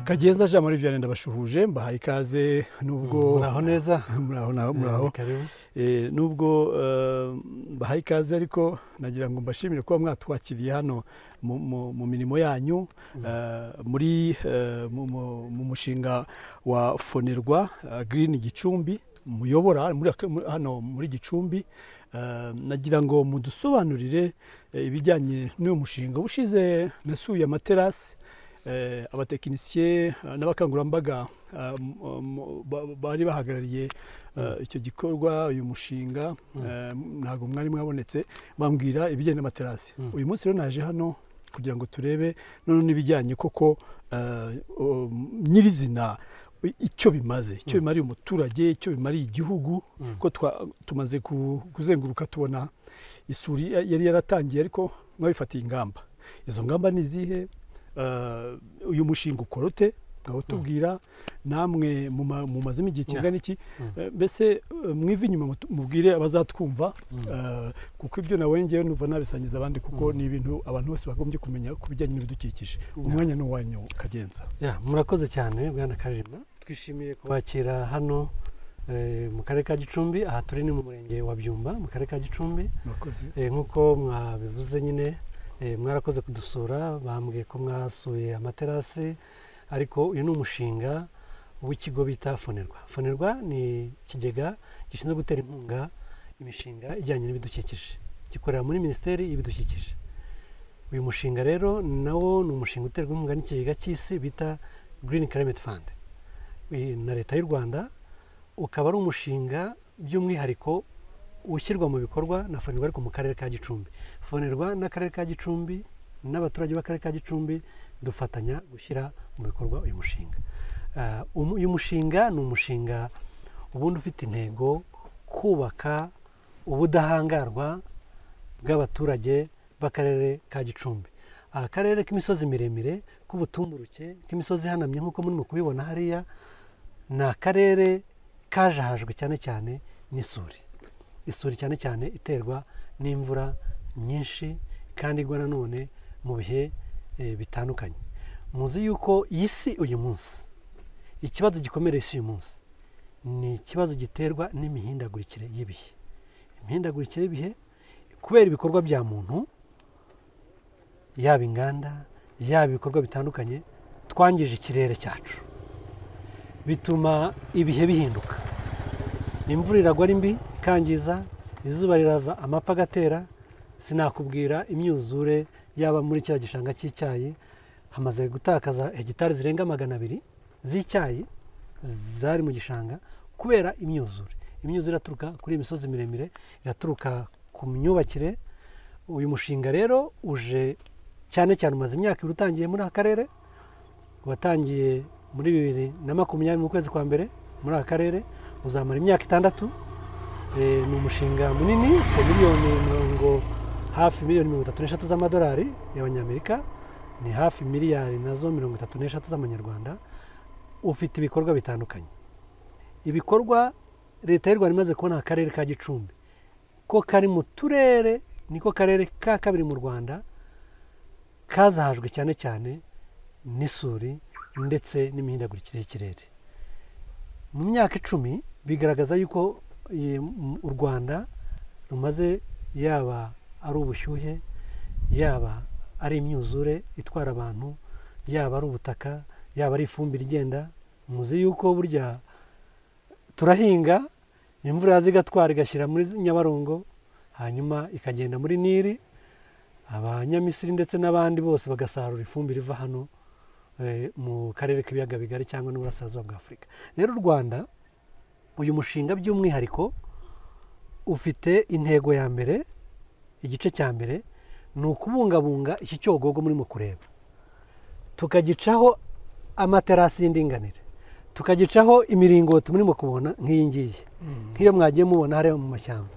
kagenza jean marie vianney ndabashuhuje mbahaye ikaze nubwo muraho neza muraho naho muraho karibu Eh, nubwo eh, mbahaye ikaze ariko nagira ngo mbashimire kuba mwatwakiriye hano mu- mu- mu mirimo yanyu eh, muri eh, mu- mu- mu mushinga wa fonerwa eh, green gicumbi muyobora muri aka- muri- hano muri gicumbi Eh, nagira ngo mudusobanurire eh, ibijyanye n'uyu mushinga ubushize nasuye amaterasi eh, abatekinisiye eh, n'abakangurambaga eh, mu- mu- ba- bari bahagarariye eh, icyo gikorwa uyu mushinga eh, ntabwo mwari mwabonetse bambwira ibijyanye n'amaterasi Mm. uyu munsi rero naje hano kugira ngo turebe none n'ibijyanye koko eh, um, nyirizina i- icyo bimaze icyo bimariye umuturage icyo bimariye igihugu Mm. ko twa- tumaze ku- kuzenguruka tubona isuri ya- yari yaratangiye ariko mwabifatiye ingamba izo ngamba ni izihe Eh, uyu mushinga ukorote ngaho tubwira namwe muma- mumazemo igihe Yeah. kingana iki Mm. Eh, mbese eh, mwive inyuma mutu- mubwire abazatwumva eh, kuko ibyo nawe ngewe numva nabisangiza abandi kuko ni ibintu abantu bose bagombye kumenya ku bijyanye n'ibidukikije umwanya ni uwanyu kagenza Ya, murakoze cyane bwana karima twishimiye kubakira hano eh, mu karere ka gicumbi aha turi ni mu murenge wa byumba mu karere ka gicumbi murakoze Eh, nk'uko mwabivuze nyine eh, mwarakoze kudusura bambwiye ko mwasuye amaterasi ariko uyu ni umushinga w'ikigo bita fonerwa fonerwa ni ikigega gishinzwe gutera inkunga imishinga ijyanye n'ibidukikije gikorera muri minisiteri y'ibidukikije uyu mushinga rero nawo ni umushinga uterwa inkunga n'ikigega cy'isi bita green climate fund eh, na leta y'u rwanda ukaba ari umushinga by'umwihariko ushyirwa mu bikorwa na fonerwa ariko mu karere ka gicumbi fonerwa n'akarere ka gicumbi n'abaturage b'akarere ka gicumbi dufatanya gushyira mu bikorwa uyu mushinga Ah, umu- uyu mushinga ni umushinga ubundi ufite intego kubaka ubudahangarwa bw'abaturage b'akarere ka gicumbi akarere k'imisozi miremire k'ubutumburuke k'imisozi ihanamye nk'uko murimo kubibona hariya ni akarere kajahajwe cyane cyane n'isuri isuri cyane cyane iterwa n'imvura nyinshi kandi igwa nanone mu bihe eh, bitandukanye muzi yuko iyi si uyu munsi ikibazo gikomereye isi uyu munsi ni ikibazo giterwa n'imihindagurikire y'ibihe imihindagurikire y'ibihe kubera ibikorwa bya muntu yaba inganda yaba ibikorwa bitandukanye twangije ikirere cyacu bituma ibihe bihinduka imvura iragwa ari mbi ikangiza izuba rirava amapfa agatera sinakubwira imyuzure yaba muri kiriya gishanga cy'icyayi hamaze gutakaza hegitari zirenga magana abiri z'icyayi zari mu gishanga kubera imyuzure imyuzure iraturuka kuri iyi misozi miremire iraturuka ku myubakire uyu mushinga rero uje cyane cyane umaze imyaka ibiri utangiye muri aka karere watangiye muri bibiri na makumyabiri mu kwezi kwa mbere muri aka karere uzamara imyaka itandatu Eh, ni umushinga munini ufite miliyoni mirongo hafi miliyoni mirongo itatu n'eshatu z'amadolari y'abanyamerika ni hafi miliyari nazo mirongo itatu n'eshatu z'amanyarwanda ufite ibikorwa bitandukanye ibikorwa leta y'u rwanda imaze kubona akarere ka gicumbi ko kari mu turere niko karere ka kabiri mu rwanda kazahajwe cyane cyane n'isuri ndetse n'imihindagurikire y'ikirere mu myaka icumi bigaragaza yuko eh, m- u rwanda rumaze yaba ari ubushyuhe yaba ari imyuzure itwara abantu yaba ari ubutaka yaba ari ifumbire igenda muzi yuko burya turahinga imvura yaza igatwara igashyira muri nyabarongo hanyuma ikagenda muri nili abanyamisiri ndetse n'abandi bose bagasarura ifumbire iva hano eh, mu karere k'ibiyaga bigari cyangwa n'uburasirazuba bwa afurika rero u rwanda uyu mushinga by'umwihariko ufite intego ya mbere igice cya mbere ni ukubungabunga iki cyogogo murimo kureba tukagicaho amaterasi y'indinganire tukagicaho imiringoti murimo kubona nk'iyi ngiyi nk'iyo mwagiye mubona hariya mu mashyamba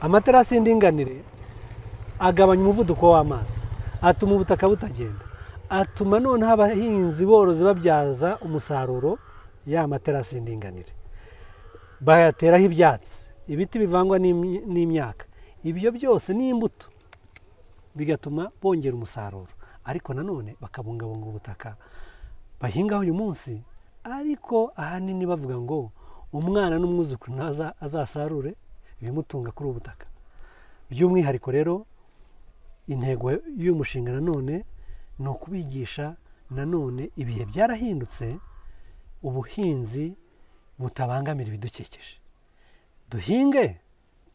amaterasi y'indinganire agabanya umuvuduko w'amazi atuma ubutaka butagenda atuma noneho abahinzi borozi babyaza umusaruro ya materasi y'indinganire bayateraho ibyatsi ibiti bivangwa n'imyi- n'imyaka ibyo byose ni imbuto bigatuma bongera umusaruro ariko nanone bakabungabunga ubutaka bahingaho uyu munsi ariko ahanini bavuga ngo umwana n'umwuzukuru ntaza azasarure ibimutunga kuri ubu butaka by'umwihariko rero intego y'uyu mushinga nanone ni ukubigisha nanone ibihe byarahindutse ubuhinzi butabangamira ibidukikije duhinge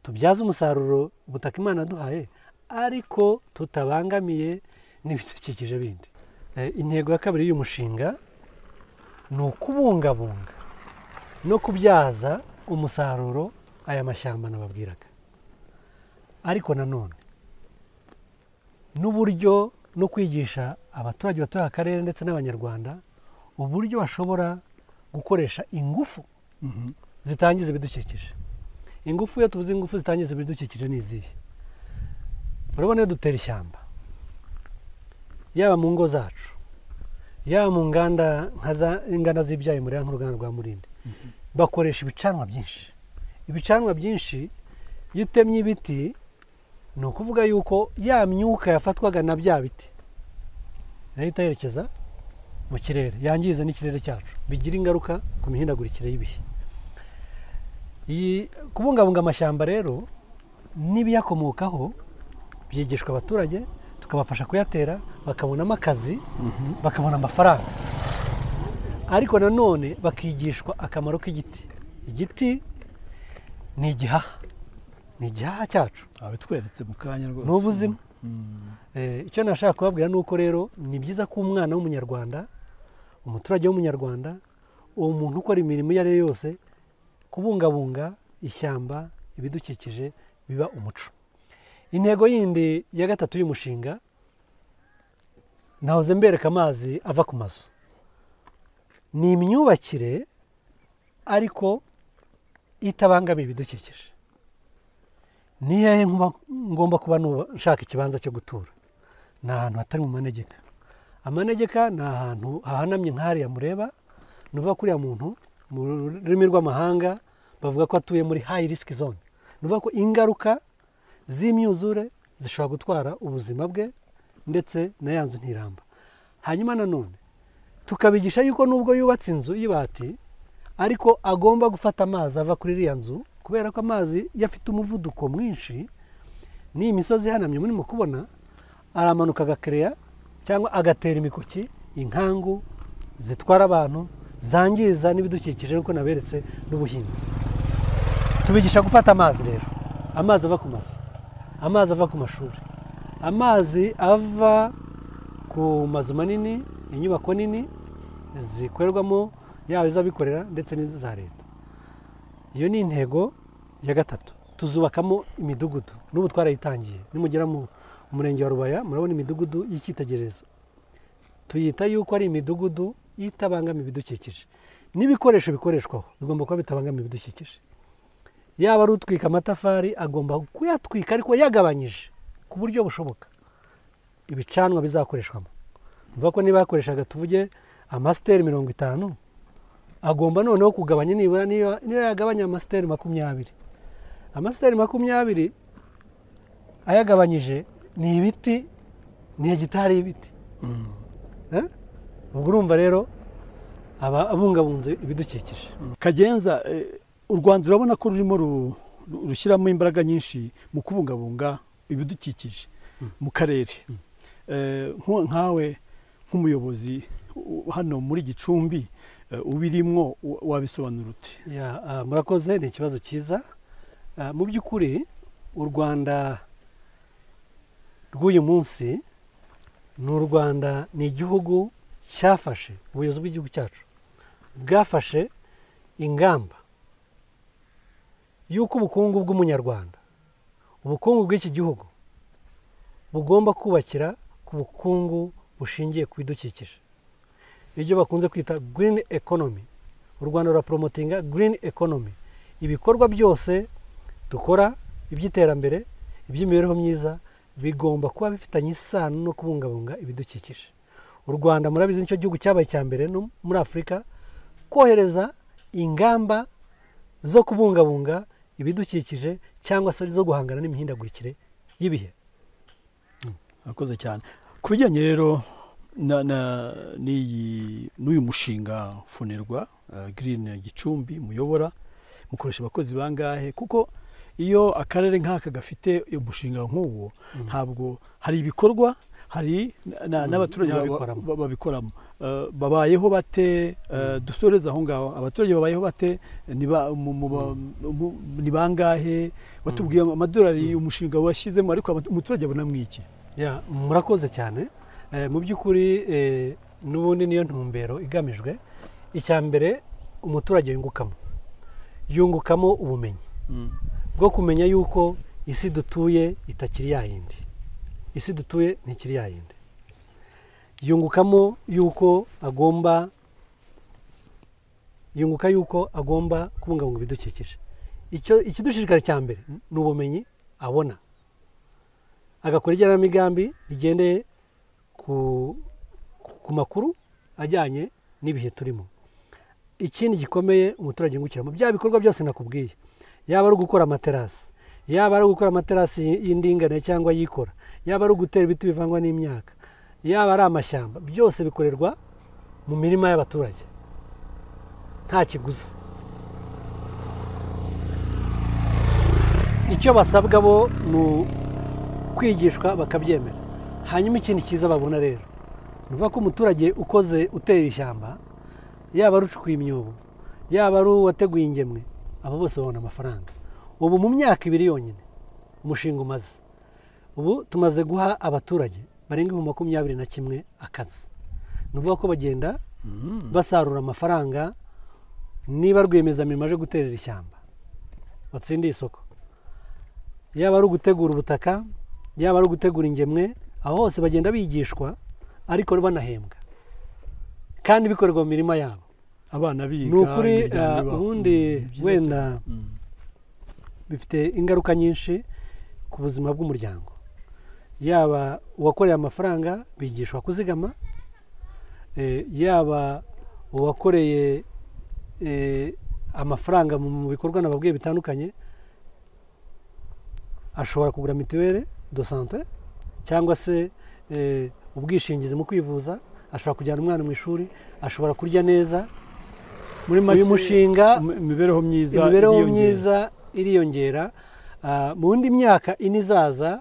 tubyaze umusaruro ubutaka imana duhaye ariko tutabangamiye n'ibidukikije bindi intego ya kabiri y'uyu mushinga ni ukubungabunga no kubyaza umusaruro aya mashyamba nababwiraga ariko nanone n'uburyo no kwigisha abaturage batuye akarere ndetse n'abanyarwanda uburyo bashobora gukoresha ingufu zitangiza ibidukikije ingufu iyo tuvuze ingufu zitangiza ibidukikije ni izihe urabona iyo dutera ishyamba yaba mu ngo zacu yaba mu nganda inganda z'ibyayi muri nk'uruganda rwa murindi bakoresha ibicanwa byinshi ibicanwa byinshi iyo utemye ibiti ni ukuvuga yuko ya myuka yafatwaga na bya biti irahita yerekeza mu kirere yangiza n'ikirere cyacu bigira ingaruka ku mihindagurikire y'ibihe kubungabunga amashyamba rero n'ibiyakomokaho byigishwa abaturage tukabafasha kuyatera bakabonamo akazi bakabona amafaranga ariko nanone bakigishwa akamaro k'igiti igiti ni igihaha ni igihaha cyacu bitweretse mu kanya rwose ni ubuzima icyo nashaka kubabwira ni uko rero ni byiza ko umwana w'umunyarwanda umuturage w'umunyarwanda uwo muntu ukora imirimo iyo ari yo yose kubungabunga ishyamba ibidukikije biba umuco intego yindi ya gatatu y'umushinga nahoze mbereka amazi ava ku mazu ni imyubakire ariko itabangamiye ibidukikije ni hehe ngomba kuba nshaka ikibanza cyo gutura ni ahantu hatari mu manegeka amanegeka ni ahantu hahanamye nk'ahariya mureba ni uvuga kuriya muntu mu rurimi rw'amahanga bavuga ko atuye muri hayi risiki zone ni uvuga ko ingaruka z'imyuzure zishobora gutwara ubuzima bwe ndetse na ya nzu ntiramba hanyuma nanone tukabigisha yuko nubwo yubatse inzu y'ibati ariko agomba gufata amazi ava kuri iriya nzu kubera ko amazi iyo afite umuvuduko mwinshi n'iyi misozi ihanamye murimo kubona aramanuka agakereya cyangwa agatera imikoki inkangu zitwara abantu zangiza n'ibidukikije nk'uko naberetse n'ubuhinzi tubigisha gufata amazi rero amazi ava ku mazu amazi ava ku mashuri amazi ava ku mazu manini inyubako nini zikorerwamo yaba iz'abikorera ndetse n'iza leta iyo ni intego ya gatatu tuzubakamo imidugudu n'ubu twarayitangiye nimugera mu murenge wa rubaya murabona imidugudu y'icyitegererezo tuyita yuko ari imidugudu itabangamiye ibidukikije n'ibikoresho bikoreshwaho bigomba kuba bitabangamiye ibidukikije yaba ari utwika amatafari agomba kuyatwika ariko yagabanyije ku buryo bushoboka ibicanwa bizakoreshwamo mvuga ko niba yakoreshaga tuvuge amasiteri mirongo itanu agomba noneho kugabanya nibura niyo yagabanya amasiteri makumyabiri amasiteri makumyabiri ayagabanyije ni ibiti ni hegitari y'ibiti ubwo urumva rero aba abungabunze ibidukikije kagenza u rwanda urabona ko rurimo rushyiramo imbaraga nyinshi mu kubungabunga ibidukikije mu karere nkawe nk'umuyobozi hano muri gicumbi ubirimwo wabisobanura ute murakoze ni ikibazo cyiza mu by'ukuri u rwanda rw'uyu munsi ni u rwanda ni igihugu cyafashe ubuyobozi bw'igihugu cyacu bwafashe ingamba y'uko ubukungu bw'umunyarwanda ubukungu bw'iki gihugu bugomba kubakira ku bukungu bushingiye ku bidukikije ibyo bakunze kwita girini ekonomi u rwanda ruraporomotinga girini ekonomi ibikorwa byose dukora iby'iterambere iby'imibereho myiza bigomba kuba bifitanye isano no kubungabunga ibidukikije u rwanda murabizi nicyo gihugu cyabaye icya mbere no muri afurika kohereza ingamba zo kubungabunga ibidukikije cyangwa se zo guhangana n'imihindagurikire y'ibihe murakoze cyane ku bijyanye rero na- na- n'iyi- n'uyu mushinga fonerwa eh, green gicumbi muyobora mukoresha abakozi bangahe kuko iyo akarere nk'aka gafite umushinga nk'uwo Mhm. ntabwo hari ibikorwa hari na- na- Mhm, n'abaturage babi- n'ababikoramo. ba- babikoramo Eh, babayeho bate eh, dusoreze aho ngaho abaturage babayeho bate ni ba- mu- mu- ba- mu- ni bangahe batubwiye amadolari Mhm. umushinga washyizemo ariko abatu- umuturage abona mwiki Ya, murakoze cyane Eh, mu by'ukuri eh, n'ubundi niyo ntumbero igamijwe icya mbere umuturage yungukamo yungukamo ubumenyi bwo kumenya yuko isi dutuye itakiri ya yindi isi dutuye ntikiri ya yindi yungukamo yuko agomba yunguka yuko agomba kubungabunga ibidukikije icyo ikidushishikara cya mbere ni ubumenyi abona agakora igenamigambi rigendeye ku, ku- ku makuru ajyanye n'ibihe turimo ikindi gikomeye umuturage yungukiramo bya bikorwa byose nakubwiye yaba ari ugukora amaterasi yaba ari ugukora amaterasi y'indinganire cyangwa yikora yaba ari ugutera ibiti bivangwa n'imyaka yaba ari amashyamba byose bikorerwa mu mirima y'abaturage nta kiguzi icyo basabwa bo ni kwigishwa bakabyemera hanyuma ikindi cyiza babona rero ni ukuvuga ko umuturage ukoze utera ishyamba yaba ari ucukuye imyobo yaba ari uwateguye ingemwe abo bose babona amafaranga ubu mu myaka ibiri yonyine umushinga umaze ubu tumaze guha abaturage barenga ibihumbi makumyabiri na kimwe akazi ni ukuvuga ko bagenda basarura amafaranga niba rwiyemezamirimo aje guterera ishyamba watsindiye isoko yaba ari ugutegura ubutaka yaba ari ugutegura ingemwe aho hose bagenda bigishwa ariko banahembwa kandi bikorerwa mu mirima yabo abana biga ni ukuri imiryango ah, ibaho. ubundi Mm, byiza wenda cyane. Mm. bifite ingaruka nyinshi ku buzima bw'umuryango yaba uwakoreye amafaranga bigishwa kuzigama eh, yaba uwakoreye eh, amafaranga mu mu bikorwa nababwiye bitandukanye ashobora kugura mituweli do sante cyangwa se eh, ubwishingizi mu kwivuza ashobora kujyana umwana mu ishuri ashobora kurya neza muri uyu mushinga im- imibereho myiza imibereho iriyongera. myiza iriyongera Ah, mu yindi myaka ine izaza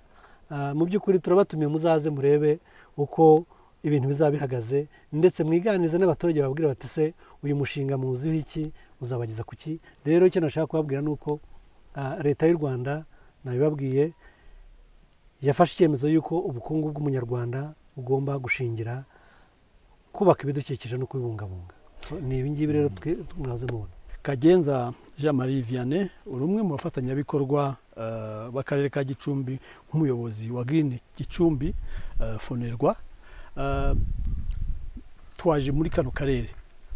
ah, mu by'ukuri turabatumiye muzaze murebe uko ibintu bizaba bihagaze ndetse mwiganize n'abaturage bababwira bati se uyu mushinga muwuziho iki uzabageza ku ki rero icyo nashaka kubabwira ni uko ah, leta y'u rwanda nabibabwiye yafashe icyemezo y'uko ubukungu bw'umunyarwanda bugomba gushingira kubaka ibidukikije no kubibungabunga So, ni ibingibi rero twe- mwaze mubona kagenza jean marie vianney uri umwe mu bafatanyabikorwa eh, b'akarere ka gicumbi nk'umuyobozi wa green gicumbi eh, fonerwa Eh, twaje muri kano karere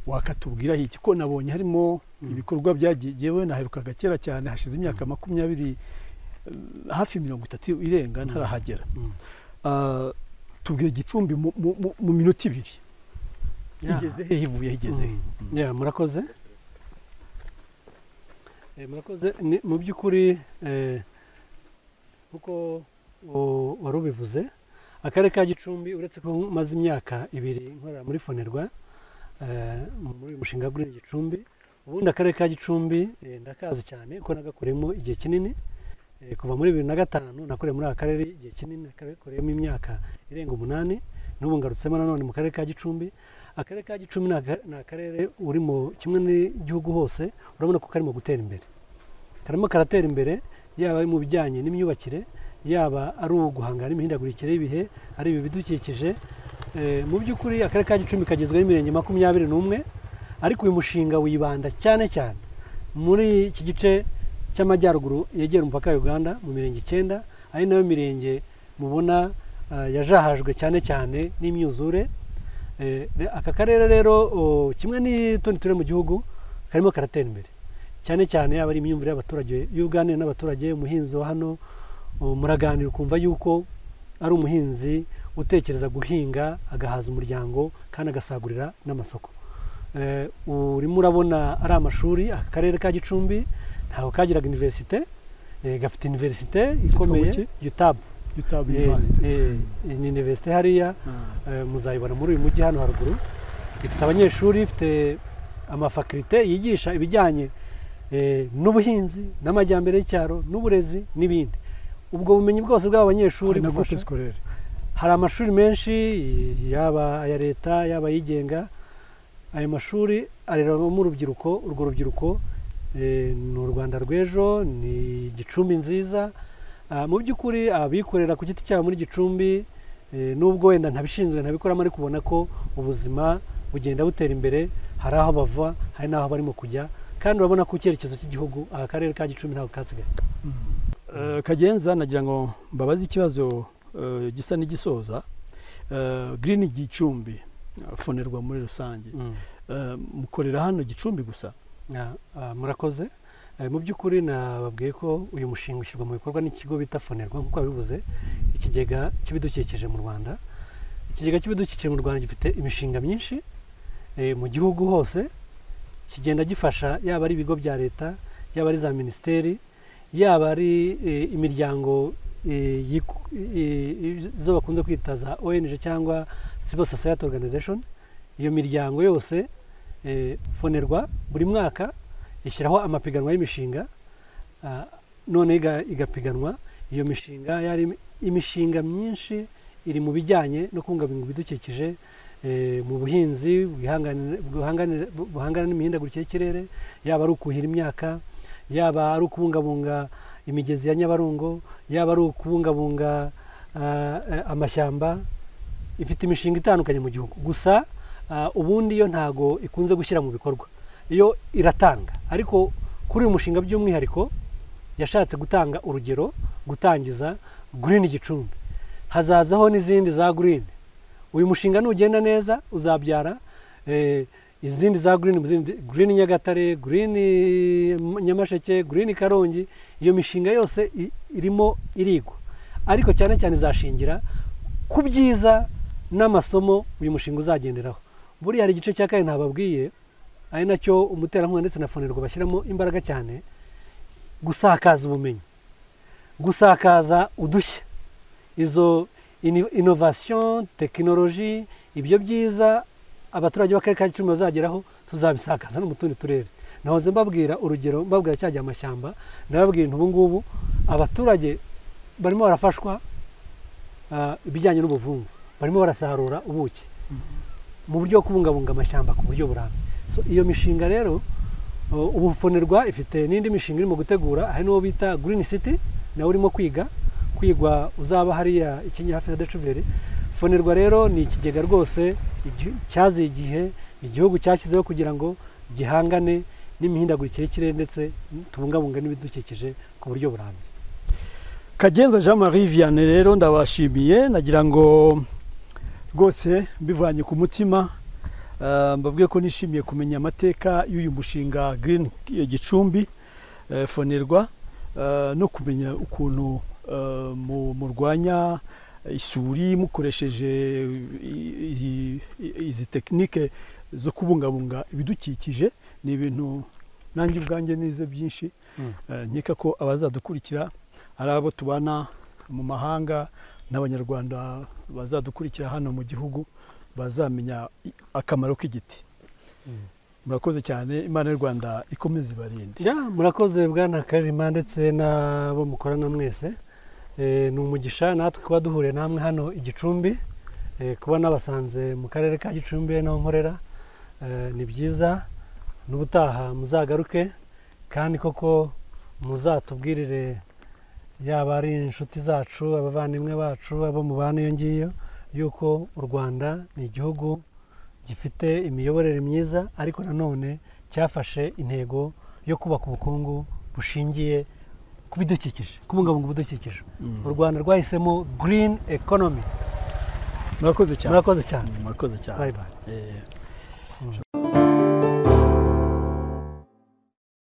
wakatubwiraho iki ko nabonye harimo Mm. ibikorwa byagewe naherukaga kera cyane hashize imyaka makumyabiri eh, hafi mirongo itatu irenga Mm. ntarahagera Mm. Eh, tubwire gicumbi mu- mu mu- mu minota ibiri Yeah. igeze he ivuye igeze he Mm. Yeah, murakoze Eh, murakoze Ni- mu by'ukuri eh, nkuko u- wari ubivuze akarere ka gicumbi uretse ko maze imyaka ibiri nkorera muri fonerwa eh, muri uyu mushinga gurira gicumbi ubundi akarere ka gicumbi eh, ndakazi cyane kuko nagakoreyemo igihe kinini Eh, kuva muri bibiri na gatanu nakoreye muri aka karere igihe kinini nakakoreyemo imyaka irenga umunani n'ubu ngarutsemo nanone mu karere ka gicumbi akarere ka gicumbi ni aka- ni akarere uri mu kimwe n'igihugu hose urabona ko karimo gutera imbere karimo karatera imbere yaba ari mu bijyanye n'imyubakire yaba ari uguhangana n'imihindagurikire y'ibihe ari ibi bidukikije Eh, mu by'ukuri akarere ka gicumbi kagizweho imirenge makumyabiri n'umwe ariko uyu mushinga wibanda cyane cyane muri iki gice cy'amajyaruguru yegera umupaka wa uganda mu mirenge icyenda ari nayo mirenge mubona ah, yajahajwe cyane cyane n'imyuzure Eh, re- aka karere rero o, kimwe n'utundi turere mu gihugu karimo karatera imbere cyane cyane yaba ari imyumvire y'abaturage iyo uganira n'abaturage umuhinzi wa hano o, muraganira ukumva yuko ari umuhinzi utekereza guhinga agahaza umuryango kandi agasagurira n'amasoko Eh, urimo urabona ari amashuri aka karere ka gicumbi ntabwo kagiraga iniverisite eh, gafite iniverisite ikomeye iki? yutabu yutaba Eh, university eh, ni universite hariya Ah, eh, muzayibona muri uyu mujyi hano haruguru ifite abanyeshuri ifite amafakirite yigisha ibijyanye eh, n'ubuhinzi n'amajyambere y'icyaro n'uburezi n'ibindi ubwo bumenyi bwose bw'aba banyeshuri hari na bufasha groupe scolaire hari amashuri menshi yaba aya leta yaba ayigenga ayo mashuri arererwamo urubyiruko urwo rubyiruko eh, ni u rwanda rw'ejo ni gicumbi nziza Ah, mu by'ukuri abikorera ku giti cyabo muri gicumbi eh, nubwo wenda ntabishinzwe ntabikoramo ariko ubona ko ubuzima bugenda butera imbere hari aho bava hari n'aho barimo kujya kandi urabona ko icyerekezo cy'igihugu aka karere ka gicumbi ntabwo kasigaye Eh, kagenza nagira ngo mbabaze ikibazo eh, gisa n'igisoza Eh, green gicumbi eh, fonerwa muri rusange Eh, mukorera hano gicumbi gusa Na- ah, murakoze Eh, mu by'ukuri nababwiye ko uyu mushinga ushyirwa mu bikorwa n'ikigo bita fonerwa nk'uko wabivuze ikigega cy'ibidukikije mu rwanda ikigega cy'ibidukikije mu rwanda gifite imishinga myinshi eh, mu gihugu hose kigenda gifasha yaba ari ibigo bya leta yaba ari za minisiteri yaba ari eh, imiryango eh, yiku- eh, eh, izo bakunze kwita za ong cyangwa civil society organization iyo miryango yose eh, fonerwa buri mwaka ishyiraho amapiganwa y'imishinga ah, none iga- igapiganwa iyo mishinga yari im- imishinga myinshi iri mu bijyanye no kubungabunga ibidukikije eh, mu buhinzi bwihanganira- buhanganira- bu- buhangana n'imihindagurikire y'ikirere yaba ari ukuhira imyaka yaba ari ukubungabunga imigezi ya nyabarongo yaba ari ukubungabunga ah, eh, amashyamba ifite imishinga itandukanye mu gihugu gusa ah, ubundi yo ntago ikunze gushyira mu bikorwa yo iratanga ariko kuri uyu mushinga by'umwihariko yashatse gutanga urugero gutangiza green gicumbi hazazaho n'izindi za green uyu mushinga nugenda neza uzabyara eh, izindi za green izindi- green nyagatare green nyamasheke green karongi iyo mishinga yose i- irimo irigwa ariko cyane cyane izashingira ku byiza n'amasomo uyu mushinga uzagenderaho buriya hari igice cya kane ntababwiye ari nacyo umuterankunga ndetse na fonerwa bashyiramo imbaraga cyane gusakaza ubumenyi gusakaza udushya izo ini- innovation tekinoloji ibyo byiza abaturage b'akarere ka gicumbi bazageraho tuzabisakaza no mu tundi turere nahoze mbabwira urugero mbabwira cya gihe amashyamba nababwira ubu ngubu abaturage barimo barafashwa ah, ibijyanye n'ubuvumvu barimo barasarura ubuki mu buryo bwo kubungabunga amashyamba ku buryo burambye so iyo mishinga rero uh, ubu fonerwa ifite n'indi mishinga irimo gutegura hari n'uwo bita green city nawe urimo kwiga kwigwa uzaba hariya ikinya hafi ya decuveri fonerwa rero ni ikigega rwose igi- cyaziye igihe igihugu cyashyizeho kugira ngo gihangane n'imihindagurikire y'ikirere ndetse tubungabunga n'ibidukikije ku buryo burambye kagenza jean marie vianney rero ndabashimiye nagira ngo rwose mbivanye ku mutima eh, mbabwiye ko nishimiye kumenya amateka y'uyu mushinga green gicumbi eh, fonerwa eh, no kumenya ukuntu eh, mu- murwanya isuri mukoresheje i- i- i- izi tekinike zo kubungabunga ibidukikije ni ibintu nanjye ubwanjye nize byinshi Mm. Eh, nkeka ko abazadukurikira ari abo tubana mu mahanga n'abanyarwanda bazadukurikira hano mu gihugu bazamenya i- akamaro k'igiti Mm. murakoze cyane imana y'u rwanda ikomeze ibarinde Ya, murakoze bwana karima ndetse n'abo mukorana mwese Eh, ni umugisha natwe kuba duhuriye namwe hano i gicumbi Eh, kuba nabasanze mu karere ka gicumbi ari naho nkorera Eh, ni byiza n'ubutaha muzagaruke kandi koko muzatubwirire yaba ari inshuti zacu abavandimwe bacu abo mubana iyo ngiyo yuko u rwanda ni igihugu gifite imiyoborere myiza ariko nanone cyafashe intego yo kubaka ubukungu bushingiye ku bidukikije kubungabunga ubudukikije u rwanda rwahisemo green economy murakoze cyane murakoze cyane murakoze cyane bayi bayi Eh,